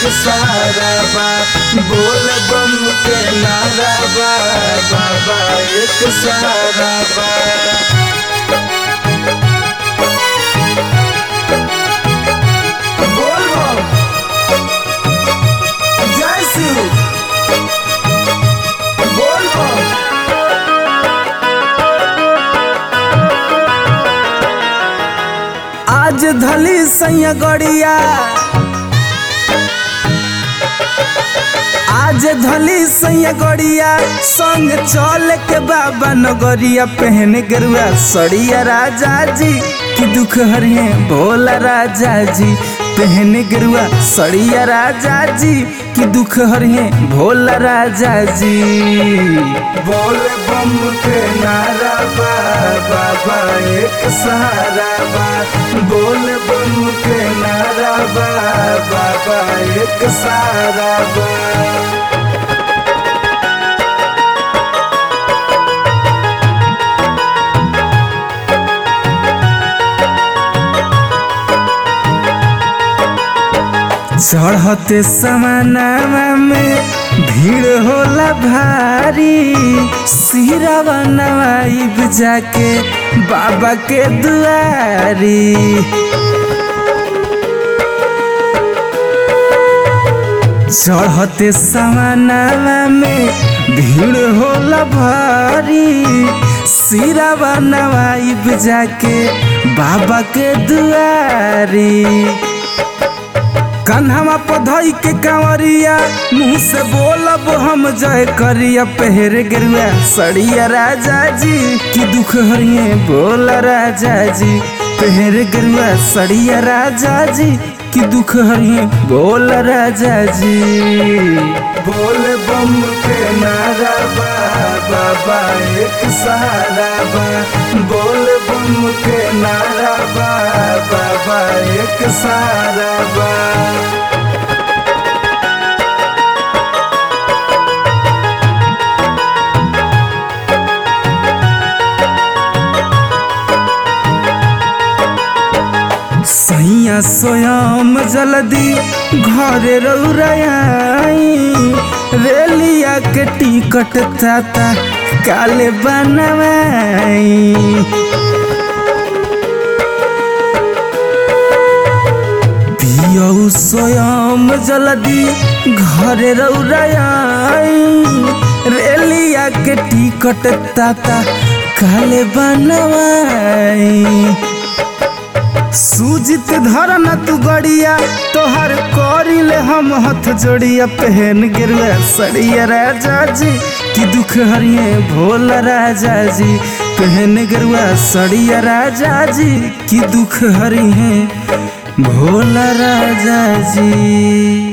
एक सारा बा बोल बम के नारा बा बाबा एक सारा बा बोल बम जय शिव बोल बम आज धली सैया गड़िया आज धली सैया गड़िया संग चल के बाबा नगरिया पहन गरुआ सड़िया राजा जी की दुख हरिए भोला राजा जी पहन गरुआ सड़िया राजा जी की दुख हरिए भोला राजा जी बोल बम के नारा बा बाबा एक सहारा बा बोल बम के नारा बा बाबा एक सहारा बा चढ़ते समानामा में भीड़ होला भारी सिरावा नवाइब जाके बाबा के दुआरी चढ़ते समानामा में भीड़ होला भारी सिरावा नवाइब जाके बाबा के दुआरी कन्हवा पधई के कांवरिया मुंह से बोलब हम जय करिया पहर गेरुआ सड़िया राजा जी की दुख हरिए बोल राजा जी पहर गेरुआ सड़िया राजा जी की दुख हरिए बोल राजा जी बोल बम के नारा बा बाबा एक सहारा बा बोल बम के नारा बा बाबा एक सहारा बा सैया स्वयं जल्दी घरे रौराई रेलिया के टिकट ताता काले बनवाई पियौ स्वयं जल्दी घरे रौराई रेलिया के टिकट ताता काले बनवाई सूजित धरन तू गड़िया तोहर करिले हम हथ जोड़िया पहन गिरुआ सड़िया राजा जी की दुख हरिए भोला राजा जी पहन गिरुआ सड़िया राजा जी की दुख हरिए भोला राजा जी